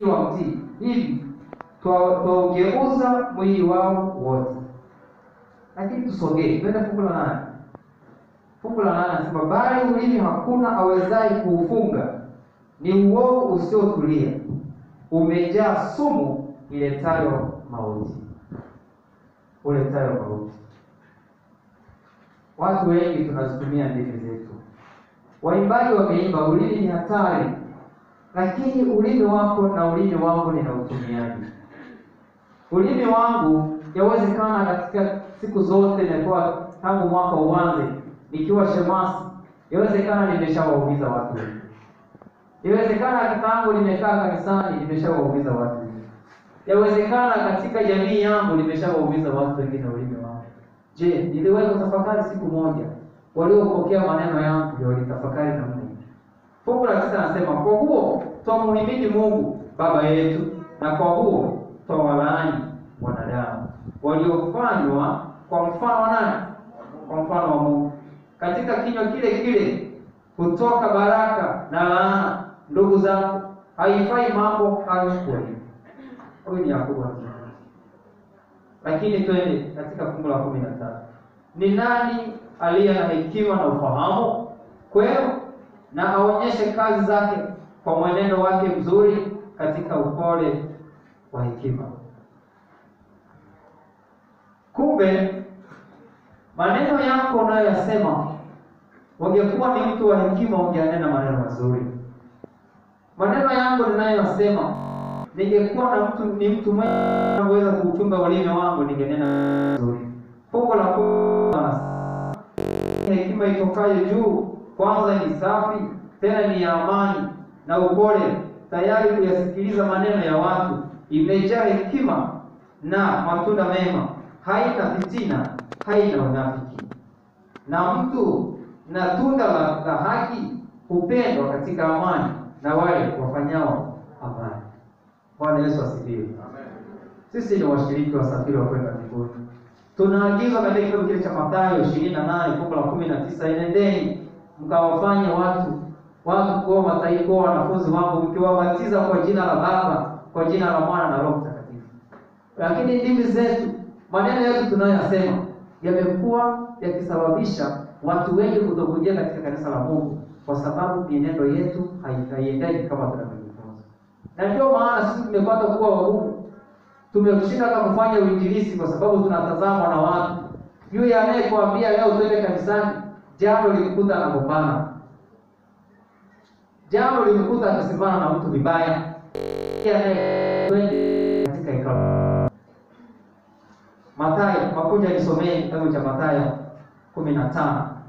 wa mtii hivi twaugeuza mwili wao wote. Lakini tusogee twende fungu la nane. Fungu la nane anasema bali ulimi hakuna awezaye kuufunga, ni uovu usiotulia, umejaa sumu iletayo mauti, uletayo mauti. Watu wengi tunazitumia ndimi zetu. Waimbaji wameimba ulimi ni hatari, lakini ulimi wako na ulimi wangu ninautumiaje? Ulimi wangu yawezekana katika siku zote nimekuwa tangu mwaka uanze nikiwa shemasi, yawezekana nimeshawaumiza watu wengi. Yawezekana tangu nimekaa kanisani nimeshawaumiza watu wengi. Yawezekana katika jamii yangu nimeshawaumiza watu wengine ulimi wangu. Je, niliwahi kutafakari siku moja waliopokea maneno yangu ndio walitafakari namna hii? Fungu la tisa anasema kwa huo twamuhimidi Mungu Baba yetu, na kwa huo twawalaani wanadamu waliofanywa kwa mfano wa nani? Kwa mfano wa Mungu. Katika kinywa kile kile kutoka baraka na laana. Ndugu zangu, haifai mambo hayo kuwa hivi. Huyu ni Yakobo anasema. Lakini twende katika fungu la kumi na tatu. Ni nani aliye na hekima na ufahamu kwenu, na aonyeshe kazi zake kwa mwenendo wake mzuri katika upole wa hekima. Kumbe maneno yako unayoyasema, ungekuwa ni mtu wa hekima, ungeanena maneno mazuri. Maneno yangu ninayoyasema, ningekuwa na mtu ni mtu mwenye anaweza kuuchunga ulimi wangu, ningenena mazuri. Fungu la kwanza, hekima itokayo juu kwanza ni safi, tena ni ya amani na upole, tayari kuyasikiliza maneno ya watu, imejaa hekima na matunda mema, haina fitina, haina unafiki. Na mtu na tunda la, la haki hupendwa katika amani na wale wafanyao amani. Bwana Yesu asifiwe. Sisi ni washiriki wasafiri wa kwenda mbinguni. Tunaagizwa katika kitabu kile cha Mathayo ishirini na nane fungu la kumi na tisa enendeni mkawafanye watu watu kuwa mataifa kuwa wanafunzi wangu mkiwabatiza kwa jina la Baba, kwa jina la Mwana na Roho Mtakatifu. Lakini ndimi zetu, maneno yetu tunayoyasema yamekuwa yakisababisha watu wengi kutokuingia katika kanisa la Mungu, kwa sababu mienendo yetu haiendani kama tunavyojifunza, na ndio maana sisi tumepata kuwa wagumu, tumeshinda hata kufanya uinjilisti kwa sababu tunatazamwa na watu. Yule anayekuambia leo twende kanisani, jana ulimkuta anagombana Jana ulimkuta akisimama na mtu vibaya, twende katika hekalu. Mathayo, makuja nisomee kitabu cha Mathayo kumi na tano